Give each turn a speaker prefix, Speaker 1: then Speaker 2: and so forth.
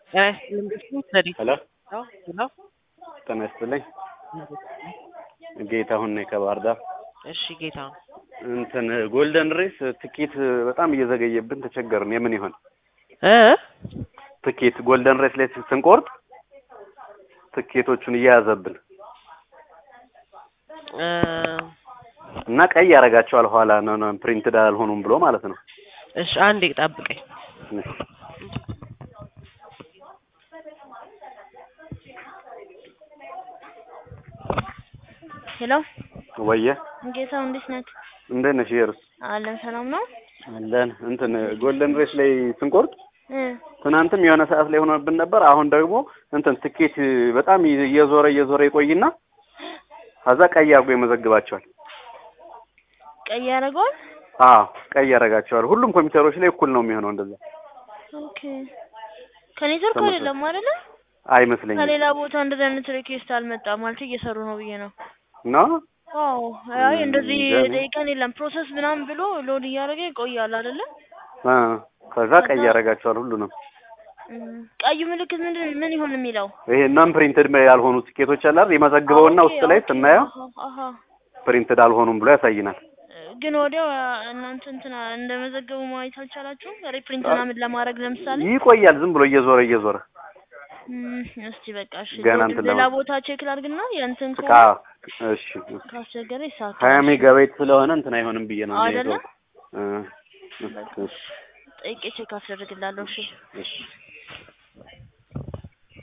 Speaker 1: ሄሎ ጤና ይስጥልኝ። ጌታሁን ነኝ ከባህር ዳር።
Speaker 2: እሺ ጌታ
Speaker 1: እንትን ጎልደን ሬስ ትኬት በጣም እየዘገየብን ተቸገርን። የምን ይሆን
Speaker 2: እ
Speaker 1: ትኬት ጎልደን ሬስ ላይ ስንቆርጥ ትኬቶቹን እየያዘብን
Speaker 2: እ
Speaker 1: እና ቀይ ያደርጋቸዋል ኋላ ነው ነው ፕሪንትድ አልሆኑም ብሎ ማለት ነው።
Speaker 2: እሺ አንዴ ጠብቀኝ።
Speaker 3: ሄሎ
Speaker 1: ወየ
Speaker 3: ጌታው እንዴት ነህ?
Speaker 1: እንዴት ነሽ? የርስ
Speaker 3: አለን ሰላም ነው?
Speaker 1: አለን እንትን ጎልደን ሬስ ላይ ስንቆርጥ
Speaker 3: እ
Speaker 1: ትናንትም የሆነ ሰዓት ላይ ሆኖብን ነበር። አሁን ደግሞ እንትን ትኬት በጣም እየዞረ እየዞረ ይቆይና ከዛ ቀይ አድርጎ ይመዘግባቸዋል።
Speaker 3: ቀይ ያደርገዋል?
Speaker 1: አዎ ቀይ ያደርጋቸዋል። ሁሉም ኮምፒውተሮች ላይ እኩል ነው የሚሆነው እንደዛ
Speaker 3: ኦኬ ከኔትወርክ
Speaker 1: ተመሳሳይ።
Speaker 3: አይደለም አይደለ?
Speaker 1: አይመስለኝም
Speaker 3: ከሌላ ቦታ እንደዚህ አይነት ሪኩዌስት አልመጣም ማለት እየሰሩ ነው ብዬ ነው።
Speaker 1: ነው
Speaker 3: አዎ አይ እንደዚህ
Speaker 1: እንጃ እኔ።
Speaker 3: ደቂቃን የለም ፕሮሰስ ምናምን ብሎ ሎድ እያደረገ ይቆያል አይደለ?
Speaker 1: አ ከዛ ቀይ ያደርጋቸዋል ሁሉንም።
Speaker 3: እም፣ ቀዩ ምልክት ምንድን ምን ይሆን የሚለው?
Speaker 1: ይሄ ናን ፕሪንትድ ያልሆኑ ትኬቶች አለ አይደል? የመዘግበውና
Speaker 3: ኦኬ፣
Speaker 1: ውስጥ ላይ
Speaker 3: ኦኬ፣
Speaker 1: ስናየው
Speaker 3: አሃ፣ አሃ።
Speaker 1: ፕሪንትድ አልሆኑም ብሎ ያሳይናል።
Speaker 3: ግን ወዲያው እናንተ እንትና እንደመዘገቡ ማየት አልቻላችሁም? ሪፕሪንት ምናምን ለማድረግ ለምሳሌ
Speaker 1: ይቆያል ዝም ብሎ እየዞረ እየዞረ
Speaker 3: እም፣ እስቲ በቃ እሺ
Speaker 1: ገና
Speaker 3: ሎድ
Speaker 1: እንትን
Speaker 3: ሌላ
Speaker 1: ለማ-
Speaker 3: ቦታ ቼክ ላድርግና ያንተን
Speaker 1: ቃ
Speaker 3: ከሆነ
Speaker 1: እሺ
Speaker 3: ካስቸገረ ይሳካል።
Speaker 1: ሀያ ሜጋባይት ስለሆነ እንትን አይሆንም ብዬ ነው
Speaker 3: አይደለ?
Speaker 1: እ
Speaker 3: በቃ ጠይቄ ቼክ አስደርግላለሁ። እሺ
Speaker 1: እሺ